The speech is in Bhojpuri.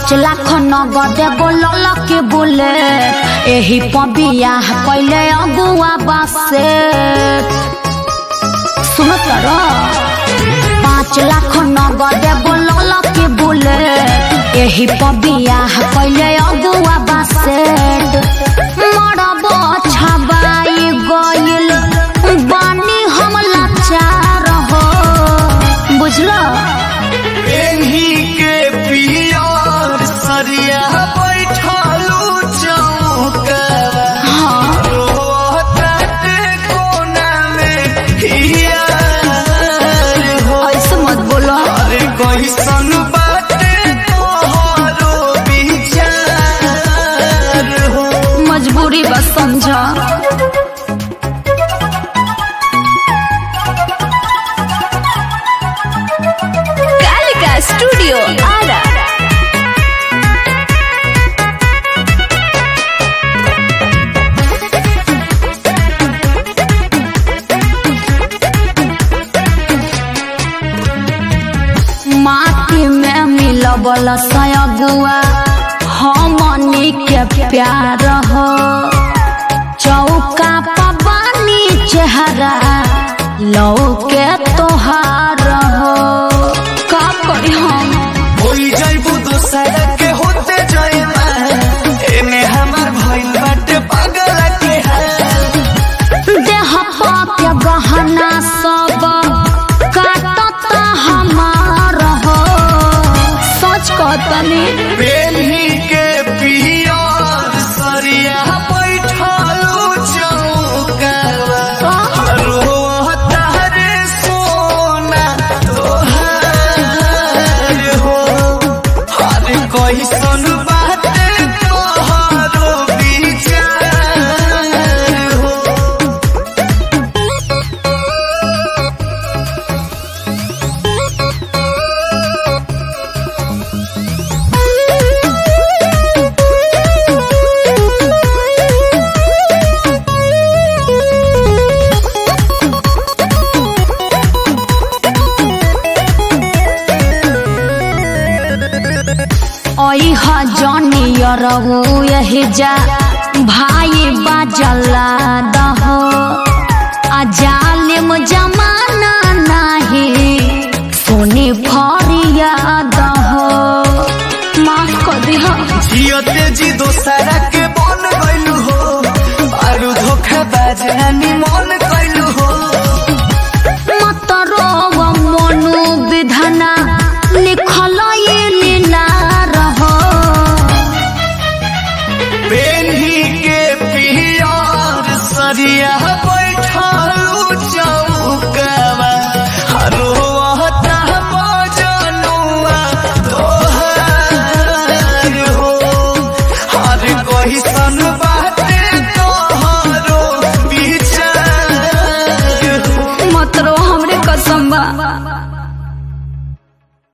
पाँच लाख नगद बोलल के बोले एही पबिया कैले अगुआ बासे सुनो तर पाँच लाख नगद बोलल के बोले एही पबिया कैले अगुआ बासे मरब छबाई गइल बानी हम लाचार हो बुझलो एही के पियर सरिया बैठलू चौकवा हाँ रोताटे कोना में हियार हो ऐसे मत बोलो अरे कैसन बाटे तोहरो विचार हो मजबूरी बस समझा कालिका स्टूडियो आरा माटी में मिलबल सयगुआ हमनी के प्यार हो चौका पबानी चेहरा लौ के तोहार हो का करी हम होई जाइबू दोसर के होते जाइबा एने हमार भइल बाटे पागल के हाल देह पाके गहना सब काटता हमार हो सच कहतनी बेली के पियर सरिया बैठलू चौकवा रोता रे सोना तोहार हो अरे कैसन बाटे तोहरो विचार हो ओई हजनियर यही जा भाई बाजला द